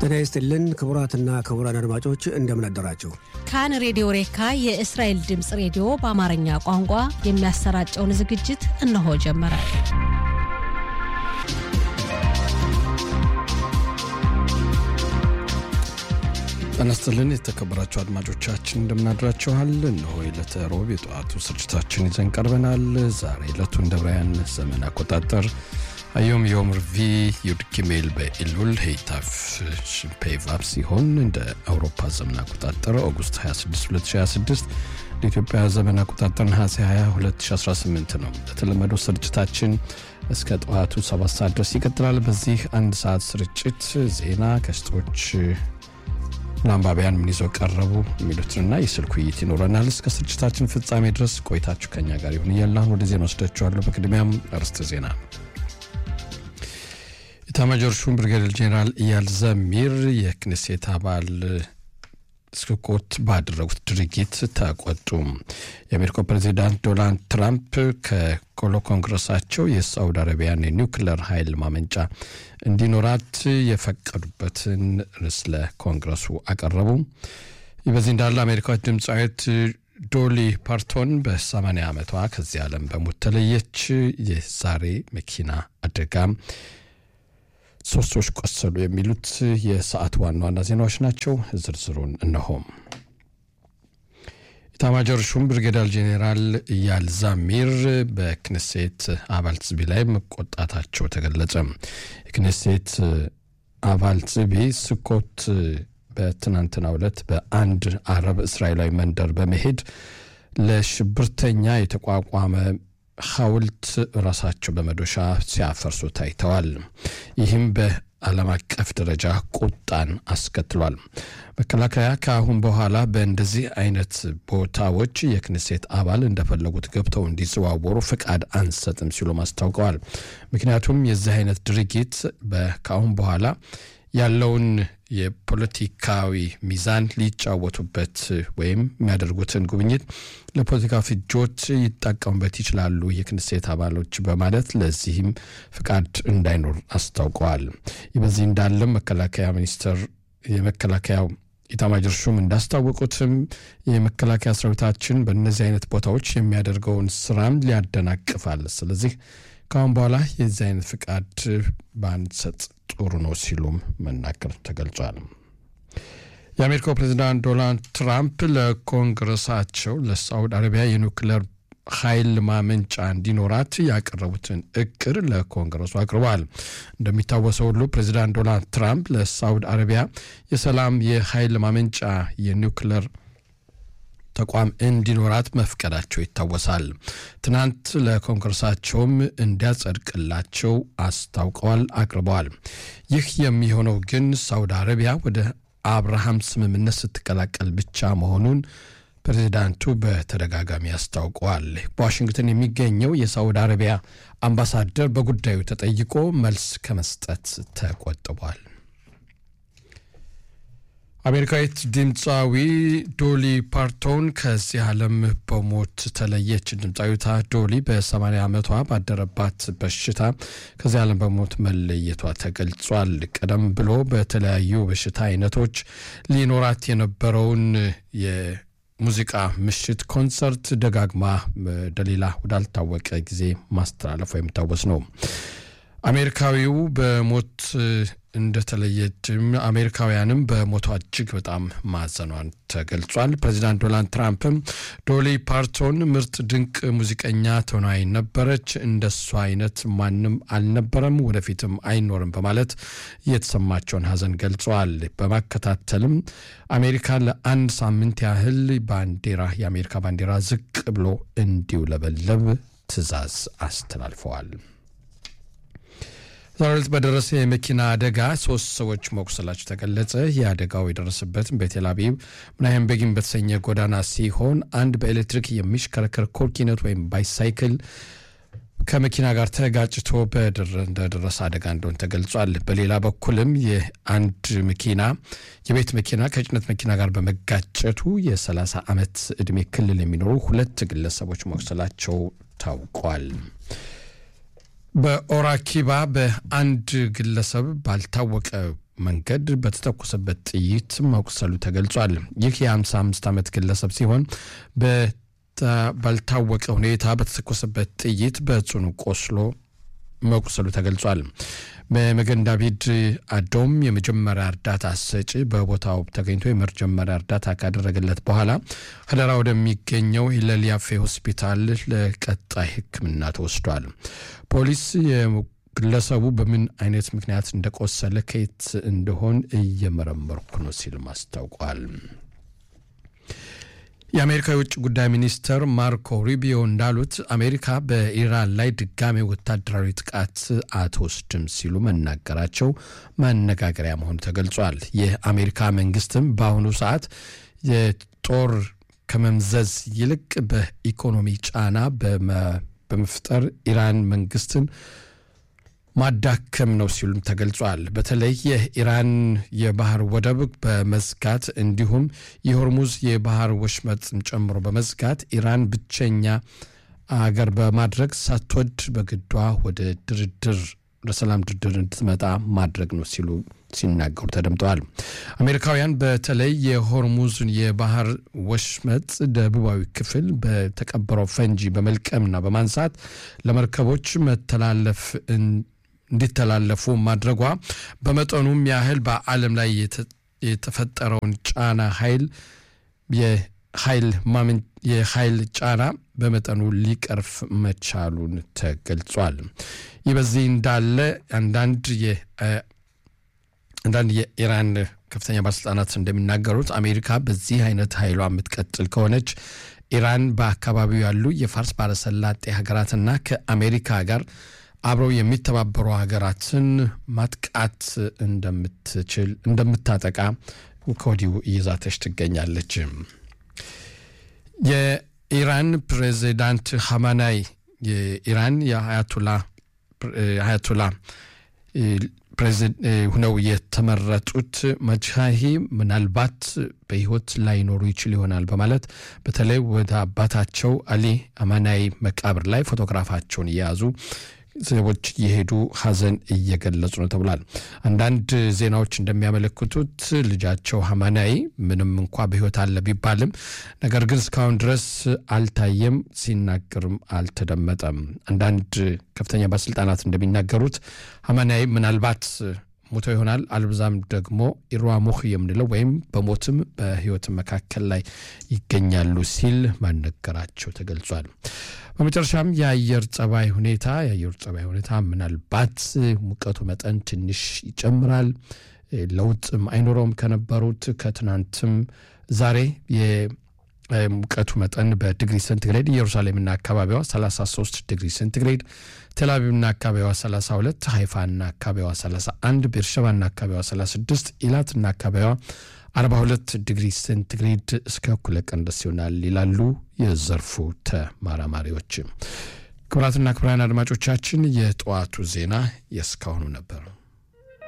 ጤና ይስጥልን ክቡራትና ክቡራን አድማጮች እንደምን አደራችሁ። ካን ሬዲዮ ሬካ የእስራኤል ድምፅ ሬዲዮ በአማርኛ ቋንቋ የሚያሰራጨውን ዝግጅት እነሆ ጀመረ። ጤና ይስጥልን የተከበራችሁ አድማጮቻችን እንደምናድራችኋል። እነሆ የዕለተ ሮብ የጠዋቱ ስርጭታችን ይዘን ቀርበናል። ዛሬ ዕለቱ እንደ ብራያን ዘመን አቆጣጠር አዮም ዮም ርቪ ዩድ ጊሜል በኢሉል ሄይታፍ ሽፔቫብ ሲሆን እንደ አውሮፓ ዘመን አቆጣጠር ኦጉስት 26 2026 ለኢትዮጵያ ዘመን አቆጣጠር ነሐሴ 20 2018 ነው። ለተለመደው ስርጭታችን እስከ ጠዋቱ 7 ሰዓት ድረስ ይቀጥላል። በዚህ አንድ ሰዓት ስርጭት ዜና፣ ገስጦች ለአንባቢያን ምን ይዘው ቀረቡ የሚሉትንና የስልክ ውይይት ይኖረናል። እስከ ስርጭታችን ፍጻሜ ድረስ ቆይታችሁ ከኛ ጋር ይሁን እያልን ወደ ዜና ወስዳችኋለሁ። በቅድሚያም አርዕስተ ዜና ኢታማጆር ሹም ብርጋዴር ጄኔራል ኢያል ዘሚር የክኔሴት አባል ስኮት ባደረጉት ድርጊት ተቆጡ። የአሜሪካው ፕሬዚዳንት ዶናልድ ትራምፕ ከኮሎ ኮንግረሳቸው የሳውዲ አረቢያን የኒውክለር ኃይል ማመንጫ እንዲኖራት የፈቀዱበትን ርዕስ ለኮንግረሱ አቀረቡ። ይህ በዚህ እንዳለ አሜሪካዊት ድምፃዊት ዶሊ ፓርቶን በ80 ዓመቷ ከዚህ ዓለም በሞት ተለየች። የዛሬ መኪና አደጋ ሶስት ሰዎች ቆሰሉ። የሚሉት የሰዓት ዋና ዋና ዜናዎች ናቸው። ዝርዝሩን እነሆም። ኢታማጆር ሹም ብርጌዳል ጄኔራል ኢያል ዛሚር በክኔሴት አባል ጽቢ ላይ መቆጣታቸው ተገለጸ። የክኔሴት አባል ጽቢ ስኮት በትናንትናው ዕለት በአንድ አረብ እስራኤላዊ መንደር በመሄድ ለሽብርተኛ የተቋቋመ ሐውልት ራሳቸው በመዶሻ ሲያፈርሱ ታይተዋል። ይህም በዓለም አቀፍ ደረጃ ቁጣን አስከትሏል። መከላከያ ከአሁን በኋላ በእንደዚህ አይነት ቦታዎች የክኔሴት አባል እንደፈለጉት ገብተው እንዲዘዋወሩ ፍቃድ አንሰጥም ሲሉም አስታውቀዋል። ምክንያቱም የዚህ አይነት ድርጊት ከአሁን በኋላ ያለውን የፖለቲካዊ ሚዛን ሊጫወቱበት ወይም የሚያደርጉትን ጉብኝት ለፖለቲካ ፍጆት ይጠቀሙበት ይችላሉ የክኔሴት አባሎች በማለት ለዚህም ፍቃድ እንዳይኖር አስታውቀዋል። ይህ በዚህ እንዳለም መከላከያ ሚኒስትር የመከላከያው ኢታማጆር ሹም እንዳስታወቁትም የመከላከያ ሰራዊታችን በእነዚህ አይነት ቦታዎች የሚያደርገውን ስራም ሊያደናቅፋል። ስለዚህ ከአሁን በኋላ የዚህ አይነት ፍቃድ ባንሰጥ ጥሩ ነው ሲሉም መናገር ተገልጿል። የአሜሪካው ፕሬዚዳንት ዶናልድ ትራምፕ ለኮንግረሳቸው ለሳውዲ አረቢያ የኒውክሌር ኃይል ማመንጫ እንዲኖራት ያቀረቡትን እቅድ ለኮንግረሱ አቅርበዋል። እንደሚታወሰው ሁሉ ፕሬዚዳንት ዶናልድ ትራምፕ ለሳውዲ አረቢያ የሰላም የኃይል ማመንጫ የኒውክሌር ተቋም እንዲኖራት መፍቀዳቸው ይታወሳል። ትናንት ለኮንግረሳቸውም እንዲያጸድቅላቸው አስታውቀዋል፣ አቅርበዋል። ይህ የሚሆነው ግን ሳውዲ አረቢያ ወደ አብርሃም ስምምነት ስትቀላቀል ብቻ መሆኑን ፕሬዚዳንቱ በተደጋጋሚ አስታውቀዋል። በዋሽንግተን የሚገኘው የሳውዲ አረቢያ አምባሳደር በጉዳዩ ተጠይቆ መልስ ከመስጠት ተቆጥቧል። አሜሪካዊት ድምፃዊ ዶሊ ፓርቶን ከዚህ ዓለም በሞት ተለየች። ድምፃዊቷ ዶሊ በ80 ዓመቷ ባደረባት በሽታ ከዚህ ዓለም በሞት መለየቷ ተገልጿል። ቀደም ብሎ በተለያዩ በሽታ አይነቶች ሊኖራት የነበረውን የሙዚቃ ምሽት ኮንሰርት ደጋግማ ወደሌላ ወዳልታወቀ ጊዜ ማስተላለፏ የሚታወስ ነው። አሜሪካዊው በሞት እንደተለየችም አሜሪካውያንም በሞቷ እጅግ በጣም ማዘኗን ተገልጿል። ፕሬዚዳንት ዶናልድ ትራምፕም ዶሊ ፓርቶን ምርጥ ድንቅ ሙዚቀኛ ተዋናይ ነበረች፣ እንደሷ አይነት ማንም አልነበረም፣ ወደፊትም አይኖርም በማለት የተሰማቸውን ሐዘን ገልጸዋል። በማከታተልም አሜሪካ ለአንድ ሳምንት ያህል ባንዲራ የአሜሪካ ባንዲራ ዝቅ ብሎ እንዲውለበለብ ትዕዛዝ አስተላልፈዋል። ዛሬ ዕለት በደረሰ የመኪና አደጋ ሶስት ሰዎች መቁሰላቸው ተገለጸ። የአደጋው የደረሰበትም በቴል አቪቭ ምናይም ቤጊን በተሰኘ ጎዳና ሲሆን አንድ በኤሌክትሪክ የሚሽከረከር ኮርኪነት ወይም ባይሳይክል ከመኪና ጋር ተጋጭቶ እንደደረሰ አደጋ እንደሆነ ተገልጿል። በሌላ በኩልም የአንድ መኪና የቤት መኪና ከጭነት መኪና ጋር በመጋጨቱ የ30 ዓመት ዕድሜ ክልል የሚኖሩ ሁለት ግለሰቦች መቁሰላቸው ታውቋል። በኦራኪባ በአንድ ግለሰብ ባልታወቀ መንገድ በተተኮሰበት ጥይት መቁሰሉ ተገልጿል። ይህ የ55 ዓመት ግለሰብ ሲሆን ባልታወቀ ሁኔታ በተተኮሰበት ጥይት በጽኑ ቆስሎ መቁሰሉ ተገልጿል። በመገን ዳቪድ አዶም የመጀመሪያ እርዳታ ሰጪ በቦታው ተገኝቶ የመጀመሪያ እርዳታ ካደረገለት በኋላ ሀደራ ወደሚገኘው ሂለል ያፌ ሆስፒታል ለቀጣይ ሕክምና ተወስዷል። ፖሊስ ግለሰቡ በምን አይነት ምክንያት እንደቆሰለ ከየት እንደሆን እየመረመርኩ ነው ሲልም አስታውቋል። የአሜሪካ የውጭ ጉዳይ ሚኒስትር ማርኮ ሩቢዮ እንዳሉት አሜሪካ በኢራን ላይ ድጋሜ ወታደራዊ ጥቃት አትወስድም ሲሉ መናገራቸው መነጋገሪያ መሆኑ ተገልጿል። የአሜሪካ መንግስትም በአሁኑ ሰዓት የጦር ከመምዘዝ ይልቅ በኢኮኖሚ ጫና በመፍጠር ኢራን መንግስትን ማዳከም ነው ሲሉም ተገልጿል። በተለይ የኢራን የባህር ወደብ በመዝጋት እንዲሁም የሆርሙዝ የባህር ወሽመጥን ጨምሮ በመዝጋት ኢራን ብቸኛ አገር በማድረግ ሳትወድ በግዷ ወደ ድርድር ለሰላም ድርድር እንድትመጣ ማድረግ ነው ሲሉ ሲናገሩ ተደምጠዋል። አሜሪካውያን በተለይ የሆርሙዝን የባህር ወሽመጥ ደቡባዊ ክፍል በተቀበረው ፈንጂ በመልቀምና በማንሳት ለመርከቦች መተላለፍ እንዲተላለፉ ማድረጓ በመጠኑም ያህል በዓለም ላይ የተፈጠረውን ጫና ኃይል የኃይል ማመን የኃይል ጫና በመጠኑ ሊቀርፍ መቻሉን ተገልጿል። ይህ በዚህ እንዳለ አንዳንድ አንዳንድ የኢራን ከፍተኛ ባለስልጣናት እንደሚናገሩት አሜሪካ በዚህ አይነት ኃይሏ የምትቀጥል ከሆነች ኢራን በአካባቢው ያሉ የፋርስ ባለሰላጤ ሀገራትና ከአሜሪካ ጋር አብረው የሚተባበሩ ሀገራትን ማጥቃት እንደምትችል እንደምታጠቃ ከወዲሁ እየዛተች ትገኛለች። የኢራን ፕሬዚዳንት ሀማናይ የኢራን የአያቱላ አያቱላ ሁነው የተመረጡት መጅሃሂ ምናልባት በሕይወት ላይኖሩ ይችል ይሆናል በማለት በተለይ ወደ አባታቸው አሊ አማናይ መቃብር ላይ ፎቶግራፋቸውን እየያዙ ሰዎች እየሄዱ ሀዘን እየገለጹ ነው ተብሏል። አንዳንድ ዜናዎች እንደሚያመለክቱት ልጃቸው ሀማናይ ምንም እንኳ በሕይወት አለ ቢባልም ነገር ግን እስካሁን ድረስ አልታየም፣ ሲናገርም አልተደመጠም። አንዳንድ ከፍተኛ ባለስልጣናት እንደሚናገሩት ሀማናይ ምናልባት ሞቶ ይሆናል አልብዛም ደግሞ ኢሯሙህ የምንለው ወይም በሞትም በህይወት መካከል ላይ ይገኛሉ ሲል ማነገራቸው ተገልጿል። በመጨረሻም የአየር ጸባይ ሁኔታ የአየር ጸባይ ሁኔታ ምናልባት ሙቀቱ መጠን ትንሽ ይጨምራል፣ ለውጥም አይኖረውም ከነበሩት ከትናንትም ዛሬ ሙቀቱ መጠን በዲግሪ ሴንቲግሬድ ኢየሩሳሌምና አካባቢዋ 33 ዲግሪ ሴንቲግሬድ፣ ቴልአቪቭና አካባቢዋ 32፣ ሃይፋና አካባቢዋ 31፣ ቤርሸባና አካባቢዋ 36፣ ኢላትና አካባቢዋ 42 ዲግሪ ሴንቲግሬድ እስከ እኩለ ቀን ድረስ ይሆናል ይላሉ የዘርፉ ተመራማሪዎች። ክቡራትና ክቡራን አድማጮቻችን የጠዋቱ ዜና የእስካሁኑ ነበር።